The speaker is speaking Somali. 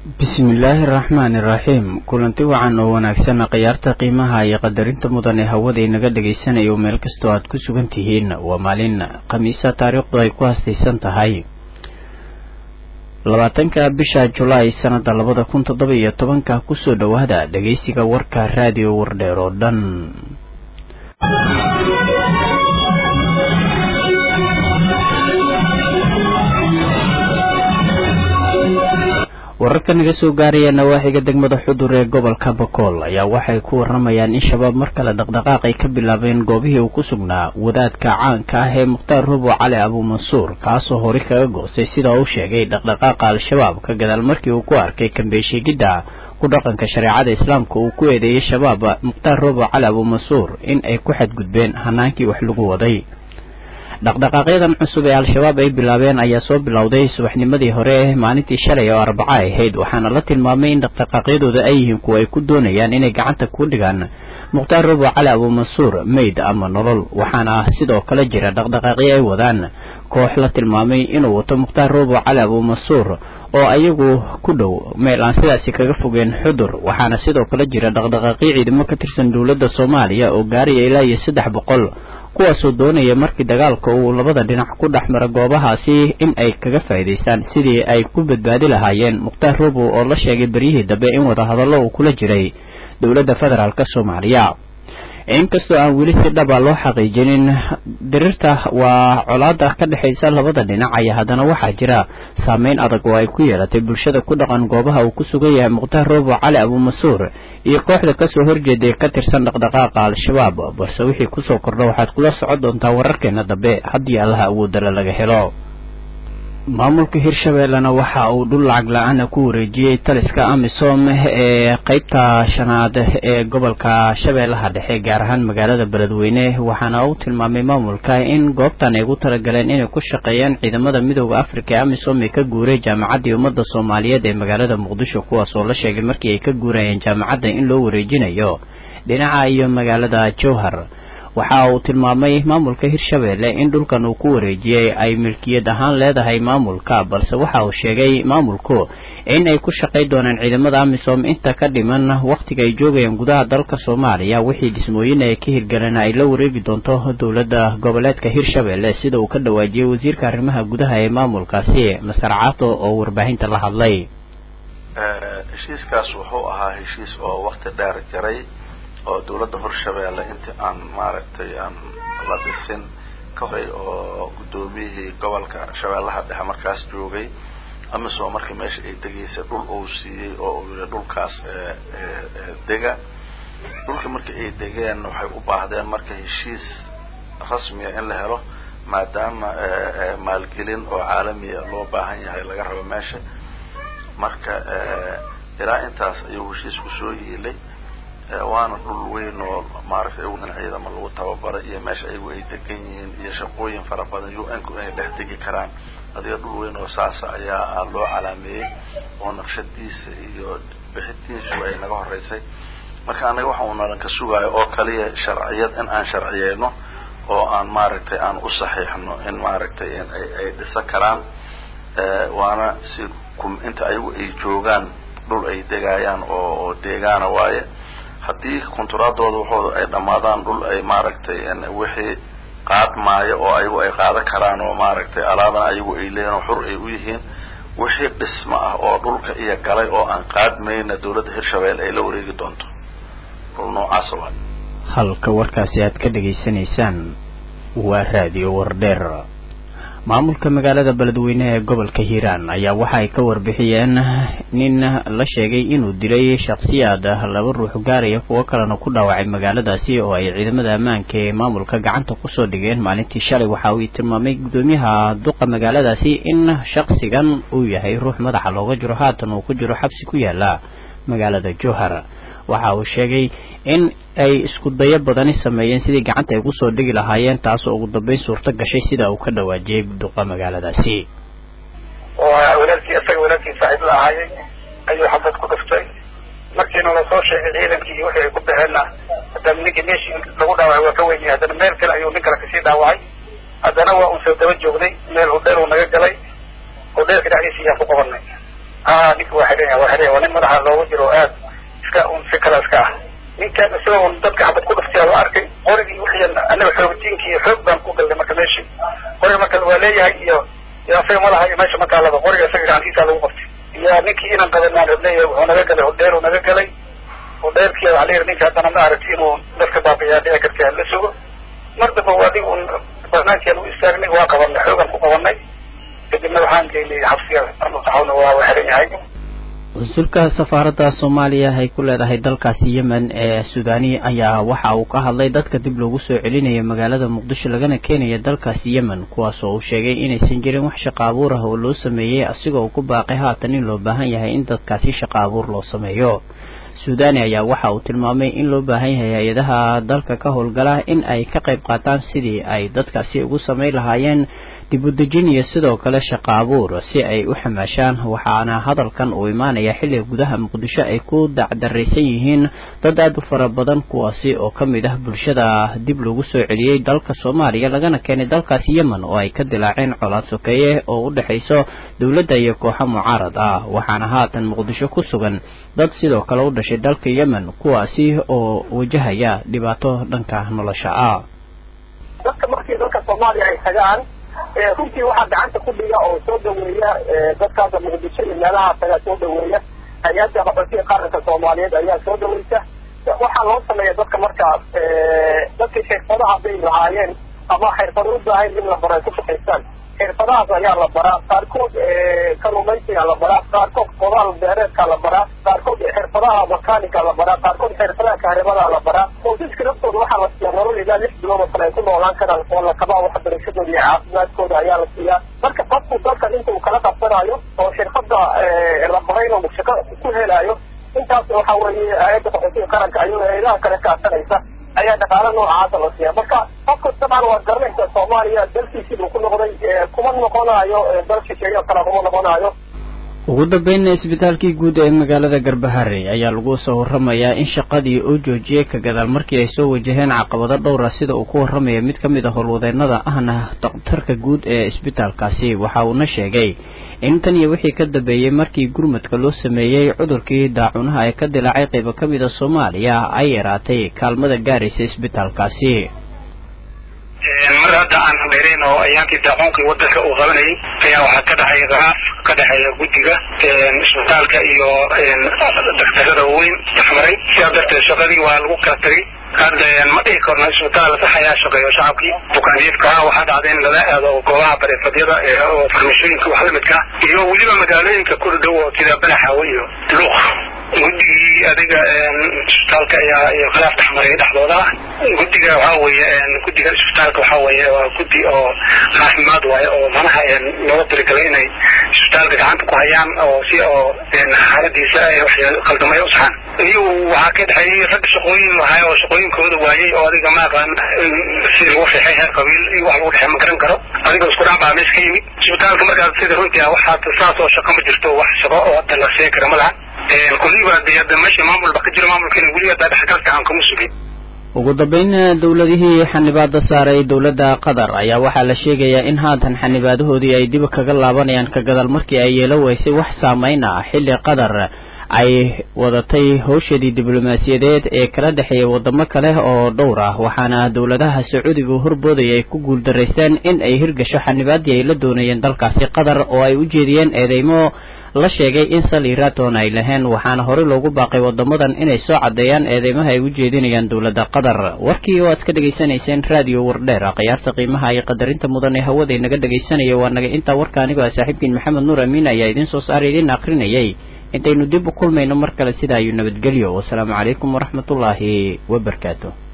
bismillaahi araxmaani iraxiim kulanti wacan oo wanaagsan khiyaarta qiimaha iyo qadarinta mudan ee hawada inaga dhagaysanayo meel kastoo aad ku sugan tihiin waa maalin khamiisa taariikhdu ay ku hastaysan tahay labaatanka bisha julaay sanada labada kun toddoba iyo tobanka kusoo dhowaada dhageysiga warka raadiyo wardheer oo dhan wararka naga soo gaaraya nawaaxiga degmada xudur ee gobolka bakool ayaa waxay ku waramayaan in shabaab mar kale dhaqdhaqaaq ay ka bilaabeen goobihii uu ku sugnaa wadaadka caanka ah ee mukhtaar rubo cali abuumansuur kaasoo hore kaga goostay sida uu sheegay dhaqdhaqaaqa al-shabaab ka gadaal markii uu ku arkay kambeeshiigidda ku dhaqanka shareecada islaamka uu ku eedeeyey shabaab mukhtaar rubo cali abuumansuur in ay ku xadgudbeen hanaankii wax lagu waday dhaqdhaqaaqyadan cusub ee al-shabaab ay bilaabeen ayaa soo bilowday subaxnimadii hore ee maalintii shalay oo arbaco ay ahayd waxaana la tilmaamay in dhaqdhaqaaqyadooda ay yihiin kuwa ay ku doonayaan inay gacanta ku dhigaan mukhtaar rubo cali abuumansuur meyd ama nolol waxaana sidoo kale jira dhaqdhaqaaqyo ay wadaan koox la tilmaamay inuu wato mukhtaar rubo cali abuumansuur oo ayagu ku dhow meel aan sidaasi kaga fogeen xudur waxaana sidoo kale jira dhaqdhaqaaqyo ciidamo ka tirsan dowladda soomaaliya oo gaaraya ilaa iyo saddex boqol kuwaasoo doonaya markii dagaalka uu labada dhinac ku dhex mara goobahaasi in ay kaga faa'iidaystaan sidii ay ku badbaadi lahaayeen mukhtaar rubo oo la sheegay beryihii dambe in wadahadallo uu kula jiray dowladda federaalk soomaaliya inkastoo aan weli si dhaba loo xaqiijinin dirirta waa colaada ka dhexaysa labada dhinac ayaa haddana waxaa jira saameyn adag oo ay ku yeelatay bulshada ku dhaqan goobaha uu ku sugan yahay mukhtaar rubo cali abuumansuur iyo kooxda kasoo horjeeday ka tirsan dhaqdhaqaaqa al-shabaab balse wixii kusoo kordha waxaad kula socon doontaa wararkeena dambe haddii allaha awoodala laga helo maamulka hirshabeellena waxa uu dhul lacag la-aana ku wareejiyey taliska amisom ee qeybta shanaad ee gobolka shabeellaha dhexe gaar ahaan magaalada beledweyne waxaana uu tilmaamay maamulka in goobtan ay ugu talagaleen inay ku shaqeeyaan ciidamada midooda afrika ee amisom ee ka guuray jaamacaddii ummadda soomaaliyeed ee magaalada muqdisho kuwaas oo la sheegay markii ay ka guurayeen jaamacadda in loo wareejinayo dhinaca iyo magaalada jowhar waxa uu tilmaamay maamulka hirshabeelle in dhulkan uu ku wareejiyey ay milkiyad ahaan leedahay maamulka balse waxa uu sheegay maamulku in ay ku shaqay doonaan ciidamada amisom inta ka dhiman wakhtiga ay joogayaan gudaha dalka soomaaliya wixii dhismooyin ay ka hirgaleen ay la wareegi doonto dowladda goboleedka hirshabeelle sida uu ka dhawaajiyey wasiirka arrimaha gudaha ee maamulkaasi masar caato oo warbaahinta la hadlay heshiiskaas wuxuu ahaa heshiis oo wakti dheer jaray oo dawladda horshabeelle intii aan maaragtay aan la dhisin ka horay oo guddoomiyihii gobolka shabeellaha dhexe markaas joogay amisom markii meesha ay degaysay dhul uu siiyey oo uu yihi dhulkaas dega dhulka markii ay degeen waxay u baahdeen marka heshiis rasmiya in la helo maadaama maalgelin oo caalamiya loo baahan yahay laga rabo meesha marka ilaa intaas ayuu heshiisku soo yiilay waana dhul weyn oo maaragtay in ciidama lagu tababaray iyo meesha ayagu ay degan yihiin iyo shaqooyin fara badan u n ku inay dhex degi karaan adiga dhul weyn oo saasa ayaa loo calaameeyey oo naqshadiisa iyo bixitiisu ay naga horeysay marka anaga waxa uu nalan ka sugaayo oo kaliya sharciyad in aan sharciyeyno oo aan maaragtay aan u saxiixno in maaragtay in ay ay dhisan karaan waana si inta ayagu ay joogaan dhul ay degaayaan oo oo deegaana waaye haddii konturaadooda waxooda ay dhammaadaan dhul ay maaragtay wixii qaadmaayo oo ayagu ay qaadan karaan oo maaragtay alaabana ayagu ay leeyihin oo xur ay u yihiin wixii dhisma ah oo dhulka iyo galay oo aan qaadmayna dawladda hirshabeelle ay la wareegi doonto dhul noocaasa waa halka warkaasi aad ka dhegaysanaysaan waa raadiyo wardheer maamulka magaalada beledweyne ee gobolka hiiraan ayaa waxa ay ka warbixiyeen nin la sheegay inuu dilay shakhsiyaad laba ruux gaaraya kuwo kalena ku dhaawacay magaaladaasi oo ay ciidamada ammaanka ee maamulka gacanta kusoo dhigeen maalintii shalay waxa uu tilmaamay guddoomiyaha duqa magaaladaasi in shakhsigan uu yahay ruux madaxa looga jiro haatan uu ku jiro xabsi ku yaala magaalada jowhar waxa uu sheegay in ay isku dayo badani sameeyeen sidii gacanta ay kusoo dhigi lahaayeen taasoo ugu dambeyn suurto gashay sida uu ka dhawaajiyey duqa magaaladaasi oo walaalkii isaga walaalkii saaxiib la ahaayay ayuu xabad ku dhuftay markiina lasoo sheegay ciidankii iyo wixii ay ku baxeenna haddana ninkii meeshii lagu dhaawacay waa ka weyn yahay haddana meel kale ayuu nin kale kasii dhaawacay haddana waa uun soo daba joognay meel hudheer uu naga galay hudheerka dhexdiisa ayaan ku qabanay a ninka waa xiran yahay waa xiran yahay waa nin madaxa loogu jiro aad iska un si kala iska ah ninkan isagoo un dadka xabad ku dhuftay la arkay qorigii wixii anaga xoogtiinki iyo xoog baan ku galnay marka meeshii qoriga marka waa leeyahay iyo iyo asaga madaxa iyo meesha mataalaba qoriga isaga gacantiisa lagu qabtay iyo ninkii inaan qabanaan rabnay wuxuu naga galay hodheer uu naga galay hodheerkii waxaa la yidhi ninka haddana ma aragti inuu dadka baabiyaa dhici karta la sugo mar damba waa adig un barnaamijkaan u istaagnay waa qabanay xoogan ku qabanay kadibna waxaan geynay xabsiga saxawna waa waa xiran yahay wasuulka safaaradda soomaaliya ay ku leedahay dalkaasi yemen ee suudani ayaa waxa uu ka hadlay dadka dib loogu soo celinayo magaalada muqdisho lagana keenaya dalkaasi yemen kuwaas oo uu sheegay inaysan jirin wax shaqa abuur ah oo loo sameeyey asigoo uu ku baaqay haatan in loo baahan yahay in dadkaasi shaqa abuur loo sameeyo suudani ayaa waxa uu tilmaamay in loo baahan yahay hay-adaha dalka ka howlgala in ay ka qayb qaataan sidii ay dadkaasi ugu samayn lahaayeen dib u dejin iyo sidoo kale shaqa abuur si ay u xamaashaan waxaana hadalkan uu imaanaya xilliga gudaha muqdisho ay ku dacdaraysan yihiin dad aada u fara badan kuwaasi oo ka mid ah bulshada dib loogu soo celiyey dalka soomaaliya lagana keenay dalkaasi yemen oo ay ka dilaaceen colaad sokeeye oo u dhexayso dowladda iyo kooxo mucaarad ah waxaana haatan muqdisho ku sugan dad sidoo kale u dhashay dalka yemen kuwaasi oo wajahaya dhibaato dhanka nolosha ah dadka markii dalka soomaaliya ay tagaan runtii waxaa gacanta ku dhiga oo soo dhaweeya dadkaasa muqdisho iyo meelaha tagaa soo dhaweeya hay-adda qaxootiga qaranka soomaaliyeed ayaa soo dhaweysa waxaa loo sameeya dadka markaas dadkii xirfadaha bay lahaayeen ama xirfado u baahayn in la baro ay ku shaqaystaan xirfadahaas ayaa la baraa qaarkood kalumaysiga la baraa qaarkood qodaal beereedka la baraa qaarkood xirfadaha makaanika la baraa qaarkood xirfadaha kahribada la baraa qoysaska naftooda waxaa la siiyaa nolol ilaa lix bilood oo kale ay ku noolaan karaan oo la kabaa waxbarashadooda iyo caafimaadkooda ayaa la siiyaa marka qofku dalka inta uu kala qabsanayo oo xirfada la barayna uu shaqo ku helaayo intaas waxa weeye hay-adda qaxootiga qaranka ayuu hay-adaha kale kaashanaysa ayaa dhaqaalo noocaasa la siiya marka qofka dabcan waa garanaysa soomaaliya dalkiisii buu ku noqday kuma noqonayo dal shisheeye oo kale kuma noqonayo ugu dambeynna isbitaalkii guud ee magaalada garbahare ayaa lagu soo warramayaa in shaqadii uu joojiyey ka gadaal markii ay soo wajaheen caqabado dhowra sida uu ku warramaya mid ka mid a howlwadeennada ahna daktarka guud ee isbitaalkaasi waxa uuna sheegay in tan iyo wixii ka dambeeyey markii gurmadka loo sameeyey cudurkii daacunaha ee ka dilaacay qaybo ka mid a soomaaliya ay yaraatay kaalmada gaaraysa isbitaalkaasi mar hadda aan dheerayn oo ayaankii daacuunkii wadanka uu qabanayay ayaa waxaa ka dhexeeya khilaaf ka dhexeeya guddiga isbitaalka iyo daktarada weyn dhexmaray sidaa darteed shaqadii waa lagu kala tagay hadda ma dhihi karno isbitaal sax ayaa shaqeeyo shacabkii bukaanjiifka waxaa dhacday in lala aado goobaha bareefadyada oo farmashooyinka wax lamidka iyo weliba magaalooyinka ku dhow oo sida balaxaawe iyo luuq guddigii adiga isbitaalka ayaa khilaaf dhexmaray dhexdooda ah guddiga waxaa weeye guddiga isbitaalka waxaa weeye waa guddi oo caafimaad waaye oo manaha looga tirigalay inay isbitaalka gacanta ku hayaan oo si oo xaaladiisa wax qaldamay u saxaan iyo waxaa ka dhexeeyey rag shaqooyin lahay oo shaqooyinkooda waayey oo adiga ma aqaan si lagu riixay heer qabiil iyo wax lagu dhexe ma garan karo adiga isku dhac baa meesha ka yimid isbitaalka markaas sida runtii ah waxaa saas oo shaqo ma jirto wax shaqo oo hadda la sheegi kara ma laha kulliba dee hadda meesha maamul ba ka jiro maamulkiina weli hadda dhexgalka aan kama sugin ugu dambeyn dowladihii xanibaada saaray dowladda qatar ayaa waxaa la sheegayaa in haatan xanibaadahoodii ay dib kaga laabanayaan ka gadaal markii ay yeelo weysay wax saameyn ah xilli qatar ay wadatay howsheedii diblomaasiyadeed ee kala dhexeeya wadamo kale oo dhowr ah waxaana dowladaha sacuudiga horboodaya ay ku guuldaraysteen in ay hirgasho xanibaadii ay la doonayeen dalkaasi qatar oo ay u jeediyeen eedeymo la sheegay in sal iraton ay laheen waxaana horey loogu baaqay wadamadan inay soo caddeeyaan eedeymaha ay u jeedinayaan dowladda qatar warkii oo aad ka dhegaysanayseen raadiyo wardheer khiyaarta qiimaha iyo qadarinta mudan ee hawada inaga dhegaysanaya waa naga intaa warka anigoo ah saaxiibkiin maxamed nuur amiin ayaa idiin soo saaray idiin akrinayay intaynu dib u kulmayno mar kale sidaa ayuu nabadgelyo wasalaamu calaykum waraxmatullaahi wabarakaatu